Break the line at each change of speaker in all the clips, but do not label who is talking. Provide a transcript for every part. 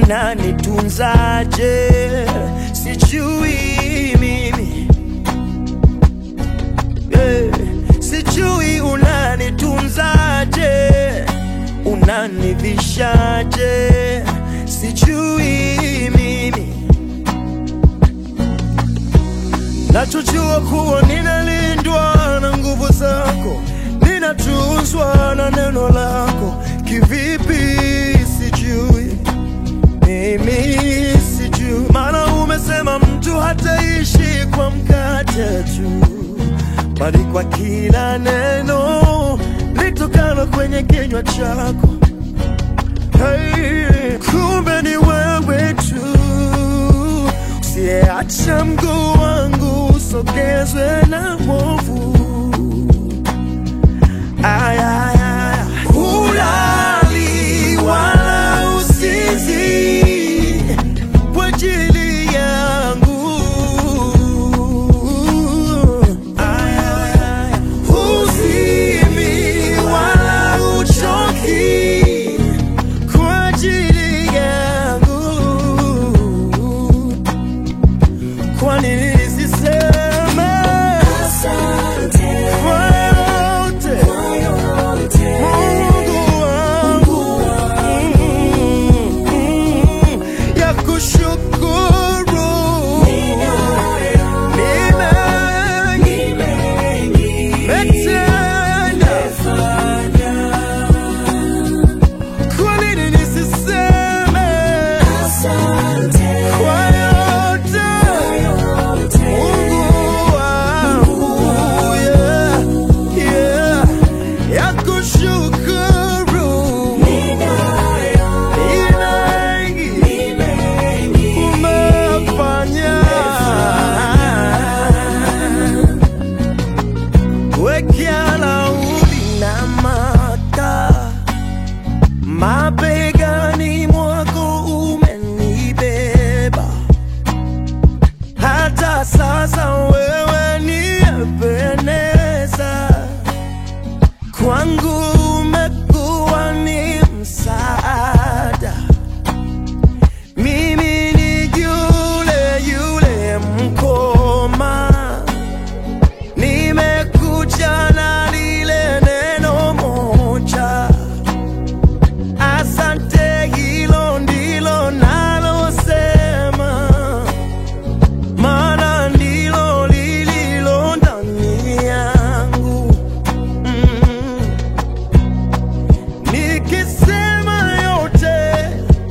unanitunzaje, sijui mimi Eh, sijui unanitunzaje, unanivishaje, sijui mimi. Nachojua kuwa ninalindwa na nguvu zako, ninatunzwa na neno lako. Kivipi sijui, mimi sijui, maana umesema mtu hataishi kwa mkate tu bali kwa kila neno litokalo kwenye kinywa chako. Hey, kumbe ni wewe tu usiyeacha mguu wangu usogezwe na mwovu. Ay, ay, ay. Hulali wala usinzi kwa ajili yangu. Ay, ay, ay. Huzimi wala uchoki kwa ajili yangu. Kwa nini nisiseme kwa yote Mungu wangu mm, mm, ya kushukuru ni mengi metenda. Kwa nini nisiseme kwa yote Mungu wangu yeah, yeah, ya kushukuru ni mengi umefanya. Wekea laudi na maka mabegani mwako umenibeba hata sasa wewe ni Ebeneza, kwangu umekuwa ni msaada. Mimi ni yule yule mkoma, nimekuja na lile neno moja. Asante, hilo ndilo nalosema maana ndilo lililo ndani yangu. Mm. Nikisema yote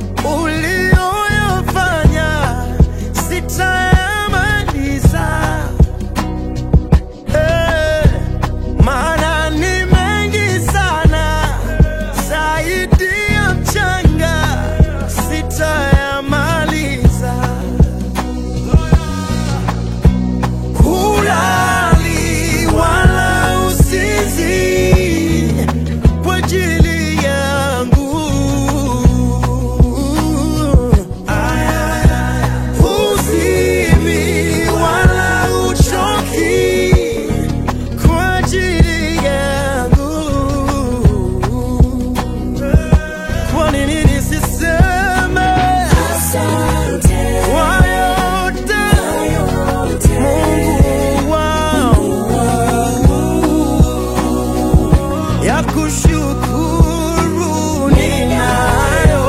uliyoyafanya sitayamaliza, Eh, maana ni mengi sana zaidi ya mchanga, sitayamaliza. Hulali wala usinzi kwa ajili yangu. Ay, ay, ay. Huzimi wala uchoki kwa ajili yangu. Kwa nini nisiseme kwa yote Mungu wangu ya kushukuru ninayo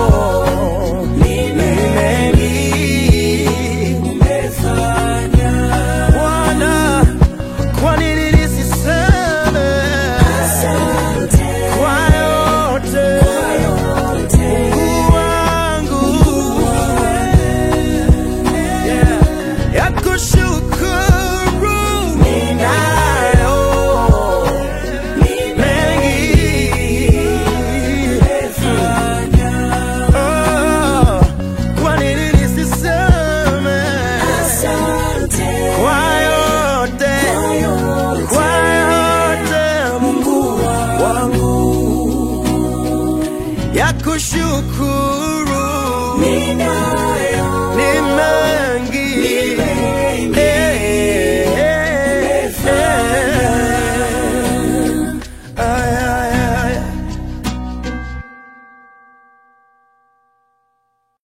ni mengi Bwana, kwa nini nisiseme kwa yote Mungu wangu Yeah. ya kushukuru ninayo mengi Oh, kwa nini nisiseme kwa yote kwa yote Mungu wangu ya kushukuru ni mengi